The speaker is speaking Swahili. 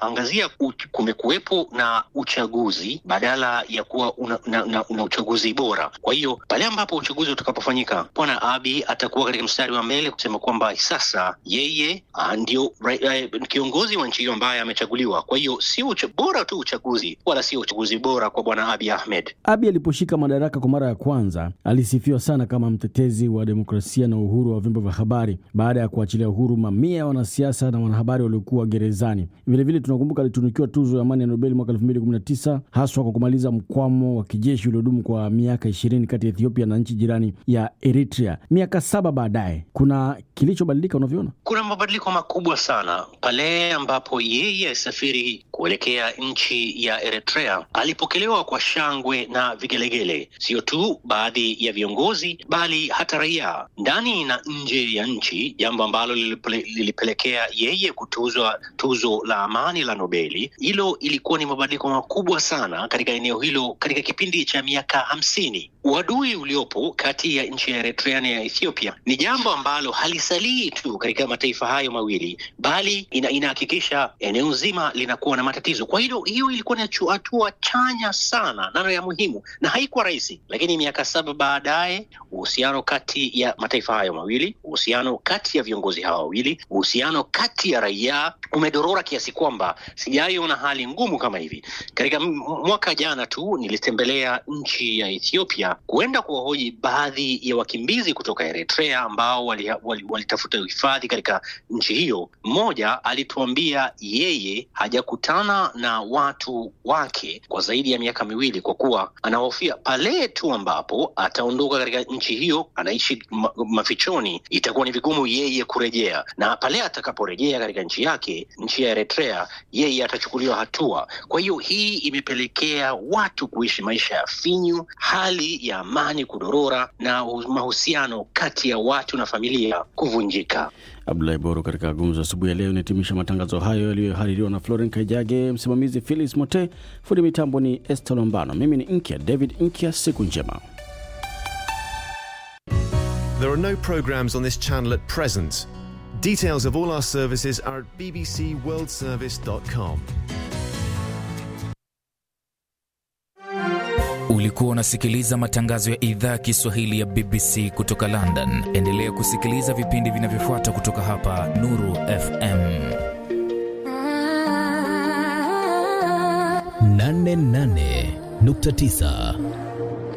angazia kumekuwepo na uchaguzi badala ya kuwa una, na, na, una uchaguzi bora. Kwa hiyo pale ambapo uchaguzi utakapofanyika, bwana Abiy atakuwa katika mstari wa mbele kusema kwamba sasa yeye uh, ndio uh, kiongozi wa nchi hiyo ambaye amechaguliwa. Kwa hiyo sio bora tu uchaguzi, wala sio uchaguzi bora kwa bwana Abiy Ahmed. Abiy aliposhika madaraka kwa mara ya kwanza alisifiwa sana kama mtetezi wa demokrasia na uhuru wa vyombo vya habari baada ya kuachilia uhuru mamia ya wanasiasa na wanahabari waliokuwa gerezani. Vilevile tunakumbuka alitunukiwa tuzo ya amani ya Nobel mwaka 2019 haswa kwa kumaliza mkwamo wa kijeshi uliodumu kwa miaka ishirini kati ya Ethiopia na nchi jirani ya Eritrea. Miaka saba baadaye, kuna kilichobadilika unavyoona? Kuna mabadiliko makubwa sana pale ambapo yeye alisafiri kuelekea nchi ya Eritrea. Alipokelewa kwa shangwe na vigelegele, sio tu baadhi ya viongozi, bali hata raia ndani na nje ya nchi, jambo ambalo lilipelekea yeye kutuzwa tuzo la amani la Nobeli. Hilo ilikuwa ni mabadiliko makubwa sana katika eneo hilo katika kipindi cha miaka hamsini. Uadui uliopo kati ya nchi ya Eritrea na ya Ethiopia ni jambo ambalo halisalii tu katika mataifa hayo mawili, bali ina, inahakikisha eneo zima linakuwa na matatizo. Kwa hilo, hiyo ilikuwa ni hatua chanya sana nano ya muhimu, na haikuwa rahisi, lakini miaka saba baadaye uhusiano kati ya mataifa hayo mawili, uhusiano kati ya viongozi hawa wawili, uhusiano kati ya raia umedorora kiasi kwamba sijaiona hali ngumu kama hivi. Katika mwaka jana tu nilitembelea nchi ya Ethiopia kuenda kuwahoji baadhi ya wakimbizi kutoka Eritrea ambao walitafuta wali, wali hifadhi katika nchi hiyo. Mmoja alituambia yeye hajakutana na watu wake kwa zaidi ya miaka miwili, kwa kuwa anahofia pale tu ambapo ataondoka katika nchi hiyo, anaishi ma, mafichoni, itakuwa ni vigumu yeye kurejea, na pale atakaporejea katika nchi yake, nchi ya Eritrea, yeye atachukuliwa hatua. Kwa hiyo hii imepelekea watu kuishi maisha ya finyu, hali ya amani kudorora na mahusiano kati ya watu na familia kuvunjika. Abdulahi Boro katika gumzo asubuhi ya leo inahitimisha matangazo hayo yaliyohaririwa na Floren Kaijage, msimamizi Philis Mote, fundi mitambo ni Esther Lombano, mimi ni Nkya David Nkya. Siku njema. There are no programs on this channel at present. Details of all our services are at bbcworldservice.com. Ulikuwa unasikiliza matangazo ya idhaa ya Kiswahili ya BBC kutoka London. Endelea kusikiliza vipindi vinavyofuata kutoka hapa Nuru FM 88.9